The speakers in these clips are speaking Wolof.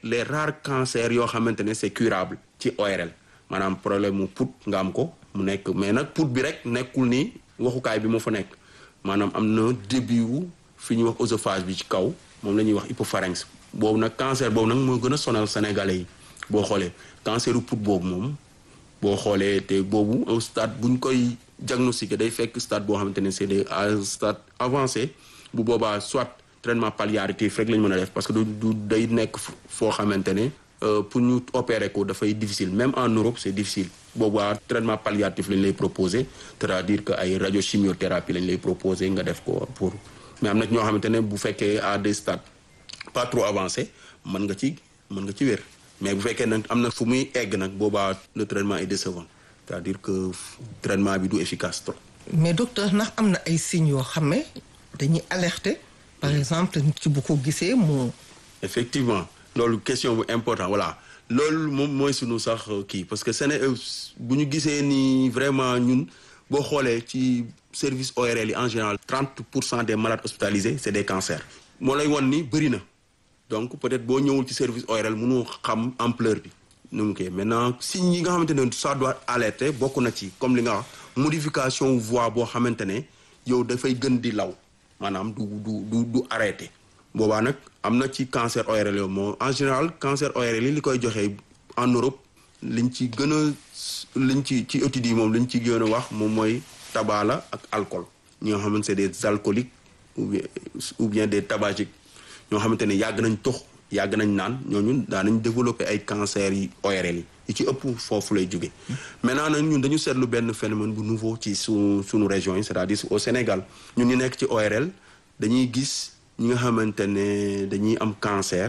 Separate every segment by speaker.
Speaker 1: les rares cancers yoo xamante ne c'est curable ci ORL maanaam problème mu put nga am ko mu nekk mais nag put bi rek nekkul ni waxukaay bi moo fa nekk maanaam am na début wu fi ñuy wax oesophage bi ci kaw moom la ñuy wax hypopharynx boobu nag cancer boobu nag moo gën a sonal sénégalais yi boo xoolee canceru put boobu moom boo xoolee te boobu au stade bu ñu koy diagnostiqué day fekk stade boo xamante ne c'est des stade avancé bu boobaa soit traitement palliatif rek la ñu mën a def parce que du du day nekk foo xamante ne pour ñu opérer ko dafay difficile même en Europe c'est difficile boobaa traitement palliatif lañ lay proposer c'est-à-dire que ay radiochimiothérapie lañ lay proposer nga def ko pour mais am na ñoo xamante ne bu fekkee à des stades pas trop avancé mën nga ci mën nga ci wér mais bu fekkee nag am na fu muy egg nag boobaa le traitement est décevant c'est-à-dire que traitement bi du efficace trop.
Speaker 2: mais docteur ndax am na ay signes yoo xam ne dañuy alerter par exemple nit ki bu ko gisee mu.
Speaker 1: effectivement loolu question bu important voilà loolu moom mooy sunu sax kii parce que Séné bu ñu gisee ni vraiment ñun boo xoolee ci service ORL yi en général 30 pour cent des malades hospitalisés c'est des cancers. moo lay won ni bëri na donc peut-être boo ñëwul ci service ORL mënu xam ampleur bi. nu mu koy maintenant signes yi nga xamante ne ça doit alerter bokk na ci comme li nga wax modification voix boo xamante ne yow dafay gën di law maanaam du du du du arrêté. boobaa nag am na ci cancer ORL yow moo en général cancer ORL yi li koy joxe en Europe liñ ci gën a liñ ci ci études yi moom liñ ci gën a wax moom mooy tabac la ak alcool ñi nga xamante c'est des alcooliques ou bien ou bien des tabagiques ñoo xamante ne yàgg nañ tox yàgg nañ naan ñooñu daan nañ développer ay cancer yi ORL yi yi ci ëpp foofu lay jóge maintenant nag ñun dañu seetlu benn phénomène bu nouveau ci su suñu région yi c'est-à-dire au Sénégal ñun ñu nekk ci ORL dañuy gis ñi nga xamante ne dañuy am cancer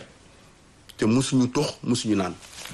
Speaker 1: te musuñu tox musuñu naan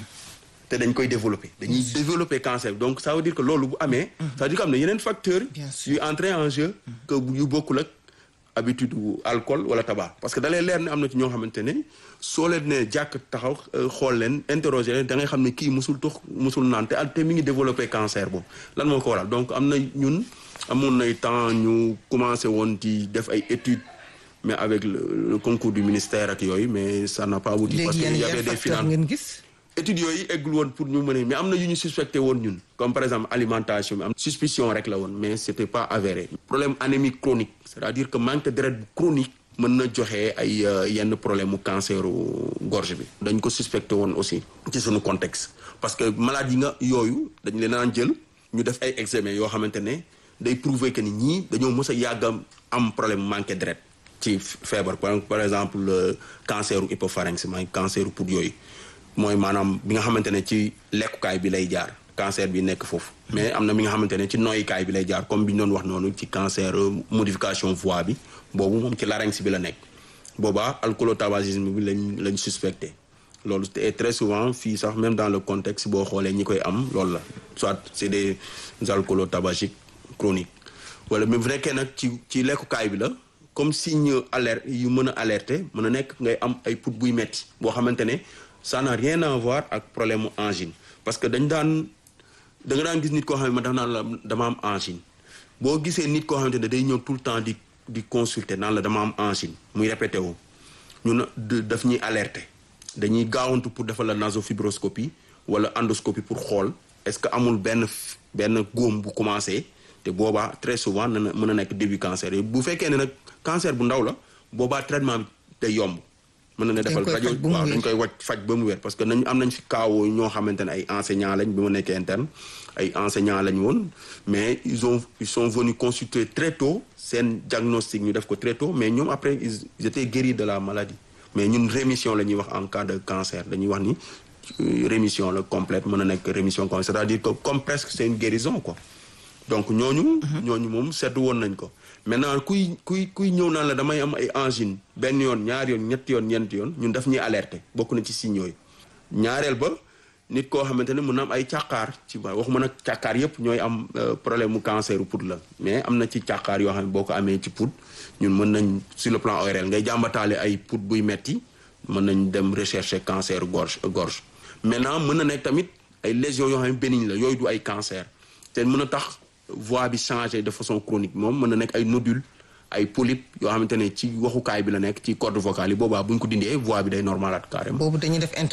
Speaker 1: te dañ koy développer dañuy développer cancer donc ça veut dire que loolu bu amee ça veut dire que am na yeneen facteurs yuy entrer en jeu que yu bokkul ak habitude alcool wala tabac parce que da lay leer ne am na ci ñoo xamante ne soo leen ne jàkk taxaw xool leen interroger leen da ngay xam ne kii musul tox musul naan te te mi ngi développer cancer boobu lan moo ko waral donc am na ñun amoon nay temps ñu commencé woon di def ay études mais avec le, le concours du ministère ak yooyu mais ça n'a pas abouti parce que y avait des finances
Speaker 2: ngeen gis.
Speaker 1: études yooyu eggul woon pour ñu mën a mais am na yu ñu suspecté woon ñun comme par exemple alimentation bi am suspicion rek la woon mais c'était pas avéré problème anémie chronique c'est-à-dire que manque de deret chronique mën na joxe ay yenn problème mu cancer gorge bi dañ ko suspecté woon aussi ci suñu contexte parce que malade yi nga yooyu dañ leen naan jël ñu def ay examen yoo xamante ne day prouver que ni ñii dañoo mës a yàgg am problème manque deret ci feebar par exemple canceru hypopharynx mooy canceru poumon yooyu mooy maanaam bi nga xamante ne ci lekkukaay bi lay jaar cancer bi nekk foofu mais am na mi nga xamante ne ci noyyukaay bi lay jaar comme bi ñu doon wax noonu ci cancer modification voix bi boobu moom ci larynx bi la nekk boobaa alcoolotabagisme bi lañ lañ suspecté loolu et très souvent fii sax même dans le contexte boo xoolee ñi koy am loolu la soit c'est des alcoolotabagiques chroniques wala même bu nekkee nag ci ci lekkukaay bi la comme signe alerte yu mën a alerter mën a nekk ngay am ay put buy metti boo xamante ne ça n'a rien à voir ak problème mu angine parce que dañ daan da nga daan gis nit koo xam ne ma daf naan la dama am angine boo gisee nit koo xamante ne day ñëw tout le temps di di consulter naan la dama am angine muy répété wu ñun daf ñuy alerter dañuy gaawantu pour defal la nasofibroscopie wala endoscopie pour xool est-ce que amul benn benn góom bu commencé te boobaa très souvent na mën a nekk début cancer yi bu fekkee ne nag cancer bu ndaw la boobaa traitement bi day yomb mën na ne defal rajo waaw dañ koy wàcc faj ba mu wér parce que nañ am nañ fi kaawoo ñoo xamante ne ay enseignants lañ bi ma nekkee interne ay enseignants lañ woon mais ils ont ils sont venus consulter très tôt seen diagnostic ñu def ko très tôt mais ñoom après ils étaient guéris de la maladie mais ñun rémission la ñuy wax en cas de cancer dañuy wax ni rémission la complète mën na nekk rémission complète c'est-à-dire que comme presque c'est une guérison quoi donc ñooñu ñooñu moom seetlu woon nañ ko maintenant kuy kuy kuy ñëw naan la damay am ay angine benn yoon ñaari yoon ñetti yoon ñeenti yoon ñun daf ñuy alerter bokk na ci signes yooyu ñaareel ba nit koo xamante ne mën na am ay càqaar ci ba waxuma nag càqaar yépp ñooy am problème mu cancer u pout la mais am na ci càqaar yoo xam ne boo ko amee ci pout ñun mën nañ sur le plan ORL ngay jàmbataale ay pout buy metti mën nañ dem rechercher cancer gorge gorge maintenant mën na nekk tamit ay lésions yoo xam ne bénigne la yooyu du ay cancer te mën a tax voix bi changer de façon chronique moom mën na nekk ay nodule ay polype yoo xamante ne ci waxukaay bi la nekk ci corde vocale yi boobaa bu ñu ko dindee voix bi day normalaat carrément.
Speaker 2: boobu dañuy def